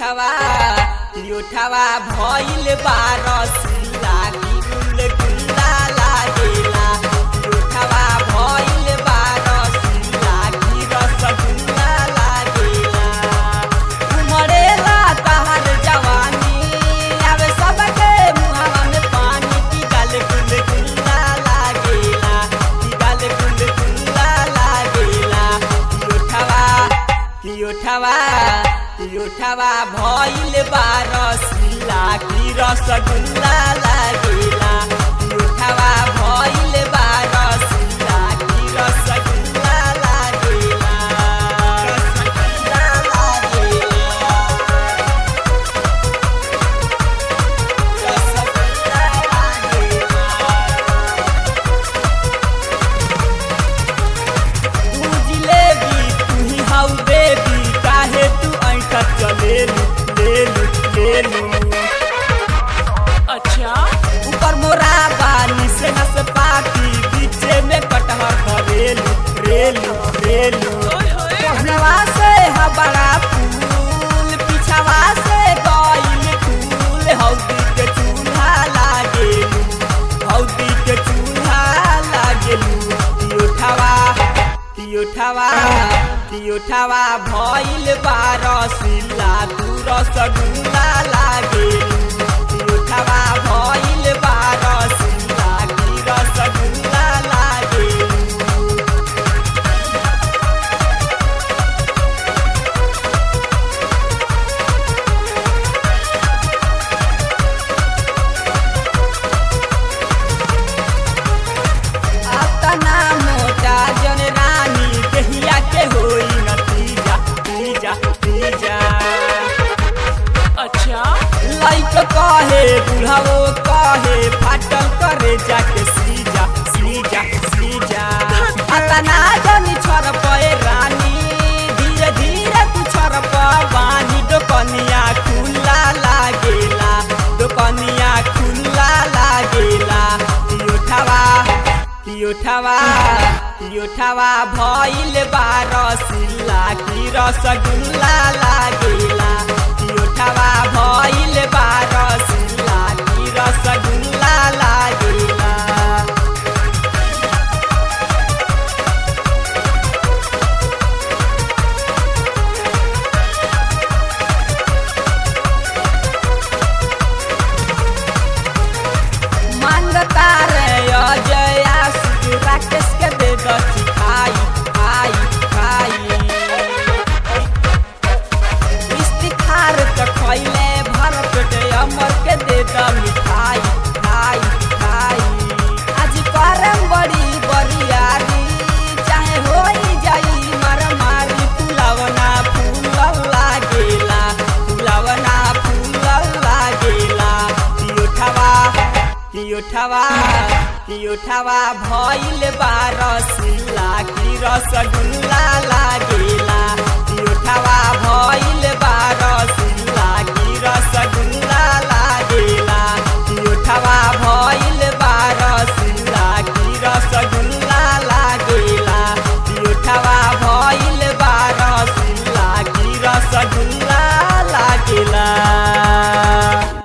उठावा कि उठावा भइल बारसिला कि गुल गुल्ला लागेला कि उठावा भइल बारसिला कि रसगुल्ला लागेला उमरेला तहर जवानी आवे सबके मुहावा में पानी की गल गुल गुल्ला लागेला की गल गुल गुल्ला लागेला की उठावा की उठावा की उठावा भइल बारसिला की रसगुल्ला लागेला की उठावा भइल बारसिला की रसगुल्ला लागेला रसगुल्ला लागेला रसगुल्ला लागेला तू जिलेबी तू ही हाउ बेबी काहे तू ऐठा चलेलू लेलू लेलू अच्छा ऊपर मोरा बानी से नस पाती बीचे में कटहर भरेलू रेलू रेलू ओए होए पहनवा से हा बड़ा फूल पिछवा से गइल फूल हौदी के चूल्हा लागेलू हौदी के चूल्हा लागेलू की उठावा की उठावा की उठावा भइल बारसिला तू रसगुल्ला लागेलू की उठावा भइल बारसिला की रसगुल्ला लागेलू अतना मोटा जन रानी देहिया के होई नतीजा तीजा तीजा अच्छा लाइक कहे बुढ़ाओ कहे फाटल करे जाके सीजा सीजा सीजा अतना जन छोर पे रानी धीरे धीरे तू छोर बानी दोकनिया खुला लागेला दोकनिया खुला लागेला की उठावा की उठावा की उठावा भइल बारसिला की रसगुल्ला लागेला की उठावा भइल बारसिला की रसगुल्ला लागेला मांगता रे अजय आशिक राकेश के दे दची खाई खाई खाई इस्तिखार त खैले भर पेट अमर के दे द मिठाई खाई खाई आज करम बड़ी बरियारी चाहे होई जाई मर मारी फुलावना फूल लागेला फुलावना फूल लागेला की उठावा की उठावा की उठावा भइल बारसिला की रसगुल्ला लागेला की उठावा